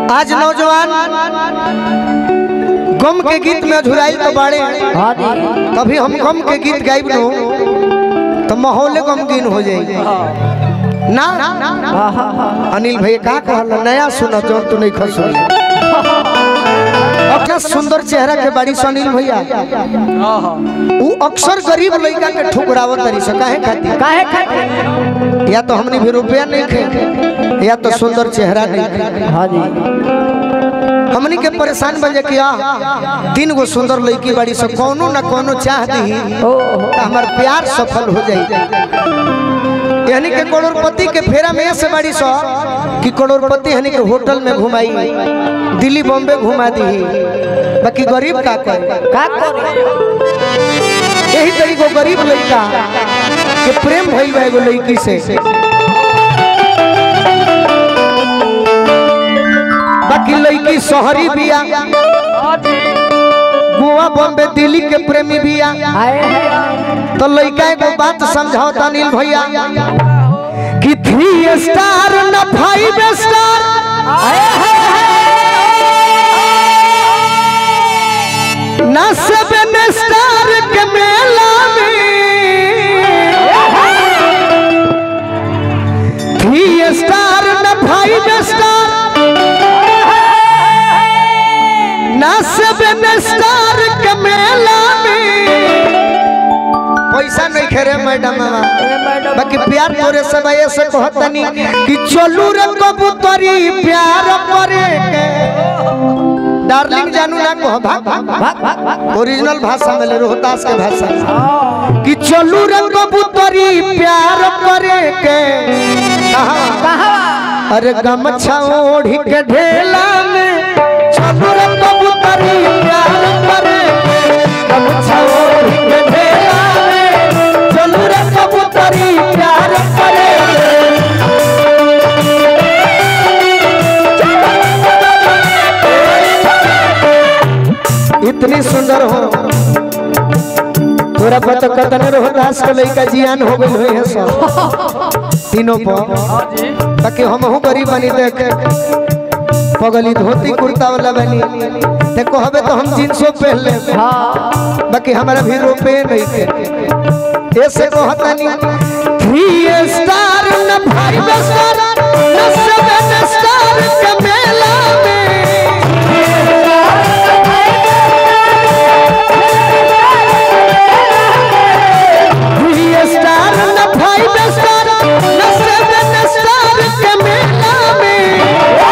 आज नौजवान गम के गीत में अधुराइल तो बाड़े हाँ जी कभी हम गम के गीत गाइब नो तो माहौल गमगीन हो जाई ना हाँ हाँ हाँ अनिल भाई का कहल नया सुना जो तू नहीं खस अपना सुंदर चेहरा के बाड़ी से अनिल भैया वो अक्सर गरीब लड़का के ठुकरावत तरी से काहे खातिर काहे खातिर या तो हमने भी रुपया नहीं खे या तो सुंदर चेहरा नहीं खे हाँ जी हमनी के परेशान बन जा कि आ तीन गो सुंदर लड़की बाड़ी से कोनो ना कोनो चाह दी ओ तो हमार प्यार सफल हो जाई यानी के करोड़पति के फेरा में से बाड़ी सो कि करोड़पति यानी के होटल में घुमाई दिल्ली बॉम्बे घुमा दी बाकी गरीब का करे का करे यही तरीको गरीब लड़का के प्रेम भइल बा एगो लड़की से बाकी लड़की शहरी बिया गोवा बॉम्बे दिल्ली के प्रेमी बिया आए हैं तो लड़का एगो बात समझाओ अनिल भैया कि थ्री स्टार न फाइव स्टार न सेवन स्टार के मेला में थ्री स्टार न फाइव स्टार न सेवन स्टार के मेला में पैसा नहीं खेरे मैडम बाकी प्यार तोरे सब ऐसे कहतनी कि चलू रे कबूतरी प्यार करे के डार्लिंग जानू ना कह भाग भाग भाग ओरिजिनल भाषा में ले रोहतास के भाषा में। कि चलू रे कबूतरी प्यार करे के कहा अरे गमछा ओढ़ी के ढेला में चलू रे कबूतरी प्यार करे के गमछा ओढ़ी के ढेला में चलू रे कबूतरी प्यार करे के इतनी सुंदर हो तोरा पता कतन रोहतास के लइका जियान हो गइल होई है सब तीनों पर ताकि हम हूं गरीब बनी देख पगली धोती कुर्ता वाला बनी ते कहबे तो हम जींसो पहन ले हाँ बाकी हमारा भी रुपए नहीं थे ऐसे कहतनी थ्री स्टार न फाइव स्टार न सेवन स्टार के मेला में थ्री स्टार न फाइव स्टार न सेवन स्टार के मेला में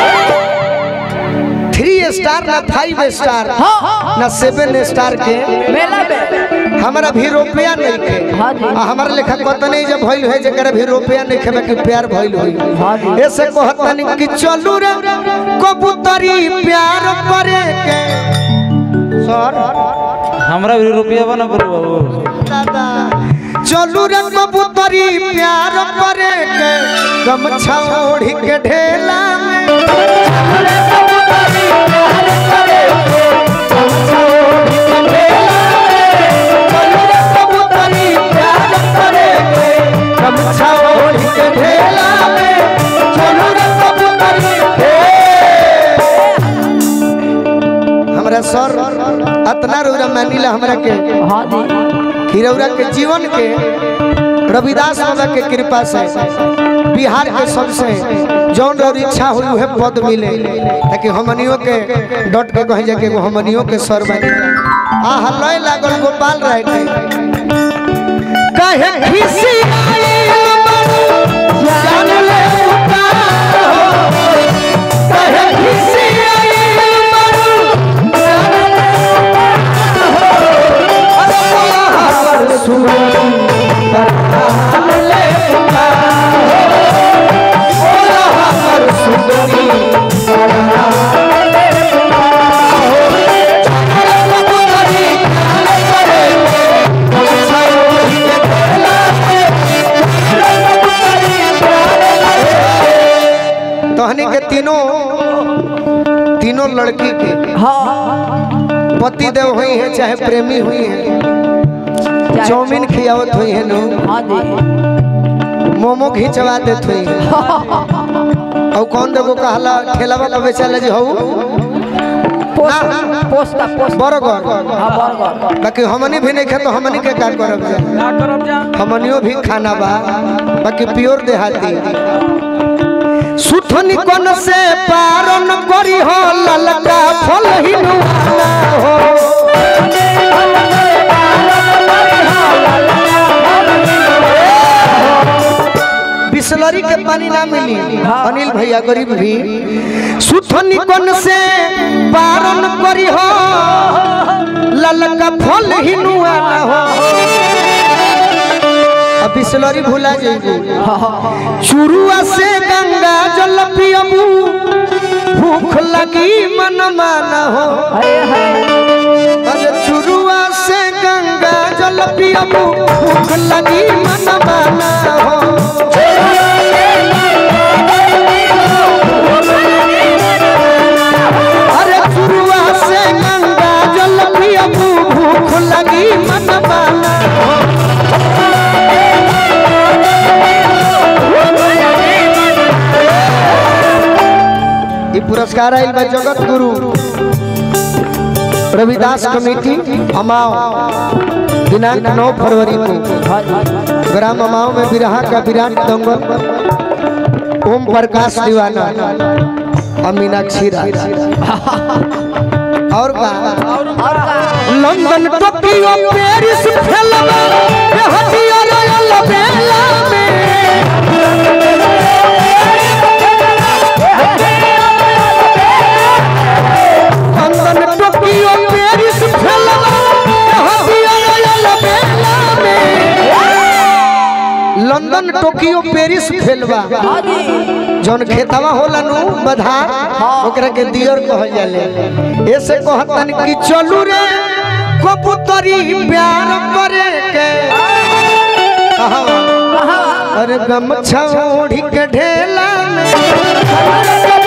थ्री स्टार न फाइव स्टार न सेवन स्टार के मेला में हमारा भी रुपया नहीं थे हाँ जी। आ हमारा लेखा कहता नहीं जब भइल है जरा भी रुपया नहीं खे बाकी प्यार भइल हाँ होई जी। ऐसे कहता नहीं कि चलू रे कबूतरी प्यार करे के सर हमरा भी रुपया बना पड़ो बाबू दादा चलू रे कबूतरी प्यार करे के गमछा ओढ़ी के ढेला में चलू रे कबूतरी प्यार करे के, गमछा ओढ़ी के ढेला में। चलू रे कबूतरी प्यार करे के, गमछा ओढ़ी के ढेला में। चलू रे कबूतरी हे। हमरा सर अतना रौरा मानिला हमरा के हाँ जी खिरौरा के जीवन के रविदास बाबा के कृपा से बिहार के सबसे जौन और इच्छा हुई है पद मिले ताकि हमनियों के डट के कहे जाके एगो हमनियों के सर बनी आ हलय लागल गोपाल राय के कहे खिसी आइल मन जान ले पुकार हो कहे खिसी आइल मन जान ले अरे सुन ले तहनी के तीनों तीनों लड़की के हाँ पति देव हुई है चाहे प्रेमी हुई है चाउमीन खियावत हुई है नो हाँ जी मोमो खिंचवा देत हुई है और कौन देखो कहला ठेलावा पे बेचाला जी हऊ पोस्ता पोस्ता पोस्ता बरगर हाँ बर्गर बाकी हमनी भी नहीं खा तो हमनी के का करब जा का करब जा हमनियो भी खाना बा बाकी प्योर देहाती सुथनी कोन से पारन करी हो ललका फल हिनुआना हो बिसलरी के पानी ना मिली अनिल भैया गरीब भी सुथनी कोन से पारन करी हो ललका फल हिनुआना हो अब बिसलरी भुला जाइए चुरुआ से गंगा जल पियबू भूख लगी मन माना हो हाय हाय अरे चुरुआ से गंगा जल पियबू भूख लगी मन माना हो अरे चुरुआ से गंगा जल पियबू भूख लगी मन माना हो ये पुरस्कार आयल बा जगत गुरु रविदास कमेटी अमाव दिनांक 9 फरवरी को ग्राम अमाव में बिरहा का विराट दंगल ओम प्रकाश दीवाना और मीनाक्षी राज और का और का लंदन टोक्यो पेरिस फिल्म हटिया रॉयल बेला में लंदन टोक्यो पेरिस फिल्म हटिया रॉयल बेला में लंदन टोक्यो पेरिस फिल्म हाँ जी जौन खेतवा होला नु बधार ओकरा के दियर कहल जाले ऐसे कहतन कि चलू रे कबूतरी प्यार करे के कहवा अरे गमछा ओढ़ी के ढेला में